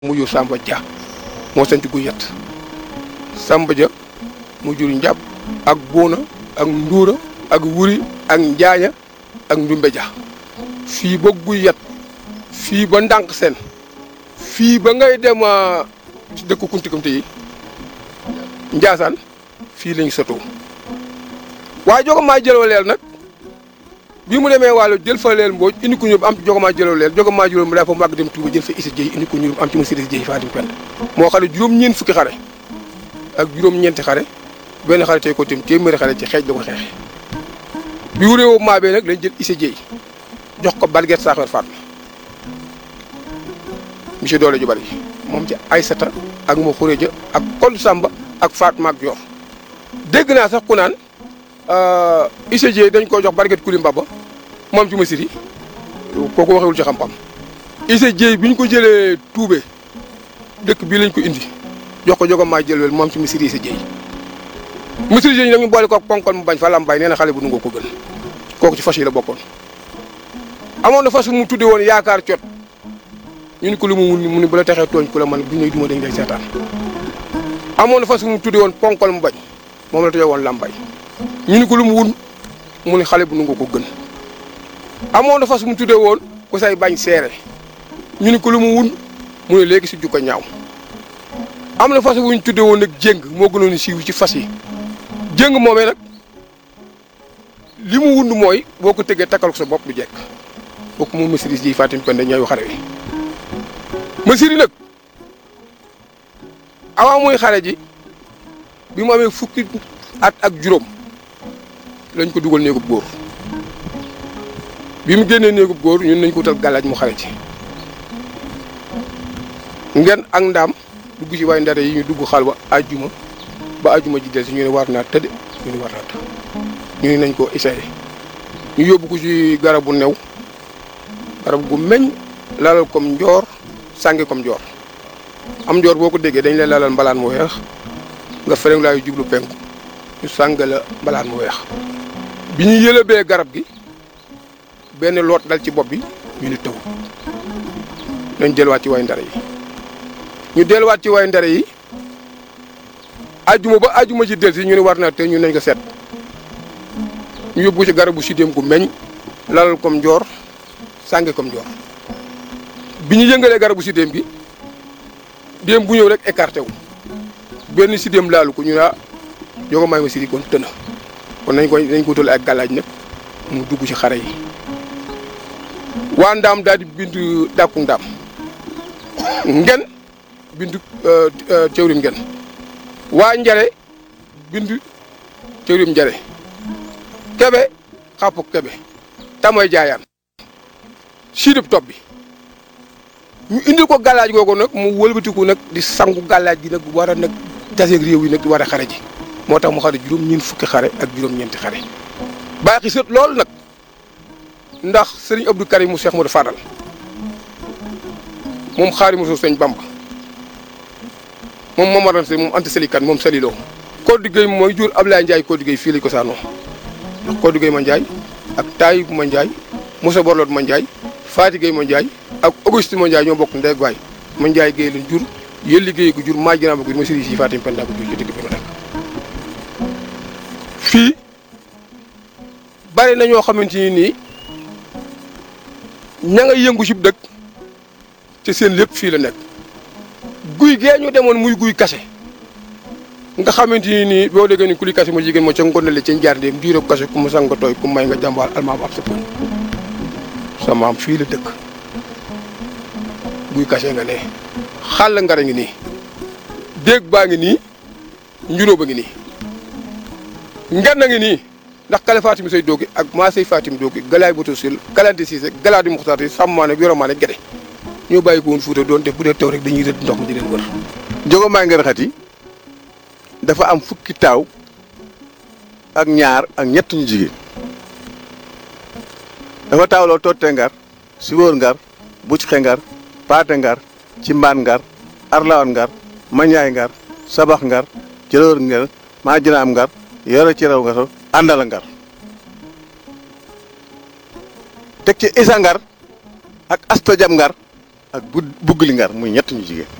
mu jur Samba Dia moo sant gu yett Samba Dia mu jur njàpp ak buuna ak nduura ak wuri ak njaaña ak ndumbe ja fii ba guy yet fii ba ndànk seen fii ba ngay dem ci dëkk kuntikamte yi njaasaan fii lañu sotoo waaye jogomaa jëloo leel nag bi mu demee wàllu jël fa leel mbooj indi ko ñurub am ci jogomaa jëloo leel jogomaa jëloo mu daa fa màgg dem Tuuba jël fa isa jëy indi ko ñurub am ci ma sirisi jëy Fatim Pend moo xale juróom-ñeent fukki xare ak juróom-ñeenti xare benn xare tey ko tim téeméeri xare ci xeej la ko xeexe bi wuréewu maa bee nag lañ jël isa jëy jox ko balget saaxeer Fatma monsieur doole ju bari moom ci Aysata ak ma xuréja ak Koldu Samba ak Fatma ak Joor dégg naa sax ku naan ICG dañ ko jox barget kuli mbaba moom ci ma siri kooku waxewul ci xam-xam ICG bi ñu ko jëlee tuube dëkk bii lañ ko indi jox ko jogo maa jëlwel moom ci ma siri ICG ma siri nag ñu boole ko ponkol mu bañ fa lambay nee na xale bu nungoo ko gën kooku ci fas yi la bokkoon amoon na fas mu tudde woon yaakaar cot ñu ni ko lu mu mu ni bu la texee tooñ ku la man bu ñuy duma dañ lay seetaan amoon na fas mu tudde woon ponkol mu bañ moom la tudde woon lambay ñu ni ko lu mu wun mu ni xale bu nungu ko gën amoon na fas mu tudde woon ku say bañ seere ñu ni ko lu mu wun mu ne léegi si jukko ñaaw am na fas wu ñu tudde woon nag jéng moo gënoon siiw ci fas yi jéng moomee nag li mu wund mooy boo ko tëggee takkal ko sa bopp du jekk bokk moom Massiré ji Fatim Penda ñaayu xare wi Massiré nag avant muy xare ji bi mu amee fukki at ak juróom lañ ko dugal néegub góor bi mu génnee néegub góor ñun nañ ko wutal gàllaaj mu xare ci ngeen ak ndaam dugg ci way ndare yi ñu dugg xal ba ajjuma ba ajjuma ji del si ñu ne war naa tëdd ñu ne war naa tëdd ñu ne nañ ko essayé ñu yóbbu ko ci garabu new garab gu meññ lalal comme njoor sànge comme njoor am njoor boo ko déggee dañ lay lalal mbalaan mu weex nga fereng laayu jublu penku ñu sàng la mbalaan mu weex bi ñu yëlëbee garab gi benn loot dal ci bopp bi ñu ni taw nañ delluwaat ci way ndare yi ñu delluwaat ci way ndare yi ajjuma ba ajjuma ci del si ñu ne war naa te ñu nañ ko seet ñu yóbbu ci garabu sidéem gu meññ lalal comme njoor sànge comme njoor bi ñu yëngalee garabu sidéem gi déem bu ñëw rek écarté wu benn sidéem laalu ko ñu naa jogo maay ma siri kon tëna kon nañ ko nañ ko wutal ak gàllaaj nag mu dugg ci xare yi waa ndaam daal di bindu dàkku ndaam ngen bindu cëwrim ngen waa njare bindu cëwrim njare kebe xàppu kebe tamoy jaayaan siidub topp bi ñu indil ko gàllaaj googu nag mu wëlbatiku nag di sangu gàllaaj gi nag war a nag taseeg réew yi nag di war a xare ji moo tax mu xare juróom ñeent fukki xare ak juróom-ñeenti xare baaxi sët loolu nag ndax sëriñ Abdou Karim mu Cheikh Modou Fadal moom xaari moso sëñ Bamba moom Momar Anta moom Anta Sali Kan moom Saliloo Codé Gueye mooy jur Ablaye Ndiaye Codé Gueye fii lañ ko saanoo ndax Codé Gueye ma Ndiaye ak Taïb ma Ndiaye Moussa Borlot ma Ndiaye Faati Gueye ma Ndiaye ak Auguste ma Ndiaye ñoo bokk ndey waay ma Ndiaye Gueye lañ jur yëlli Gueye ko jur maa jinaa ba ko jur ma sëriñ si Fatim Penda ko jur ci dëkk bi ma nekk fii bari na ñoo xamante ni nii ña nga yëngu ci dëkk te seen lépp fii la nekk guy gee ñu demoon muy guy kase nga xamante ni nii boo déggee ni ku li kase ma jigéen ma ca ngonale ca njaar ndéem diirab kase ku mu sang nga tooy ku may nga jàmbaal almaam ab sa pon sa maam fii la dëkk guy kase nga ne xàll ngara ngi nii déeg baa ngi nii njunóo ba ngi nii ngen na ngi nii ndax kale fatim say doogi ak maa say fatim doogi galaay boto sil galante siise galaa di muxtaar yi sàmmaane yoromaane gede ñoo bàyyi ko woon fuuta doon def bu dee taw rek dañuy rëdd ndox mi di leen wër jogo maa ngi raxati dafa am fukki taaw ak ñaar ak ñett ñu jigéen dafa taawloo toote ngar siwóor ngar bucc xe ngar paate ngar ci mbaan ngar arlawan ngar mañaay ngar sabax ngar jëloor ngar maa jinaam ngar yore ci raw ngar àndala ngar teg ci isa ngar ak asta jam ngar ak bu buggali ngar muy ñett ñu jigéen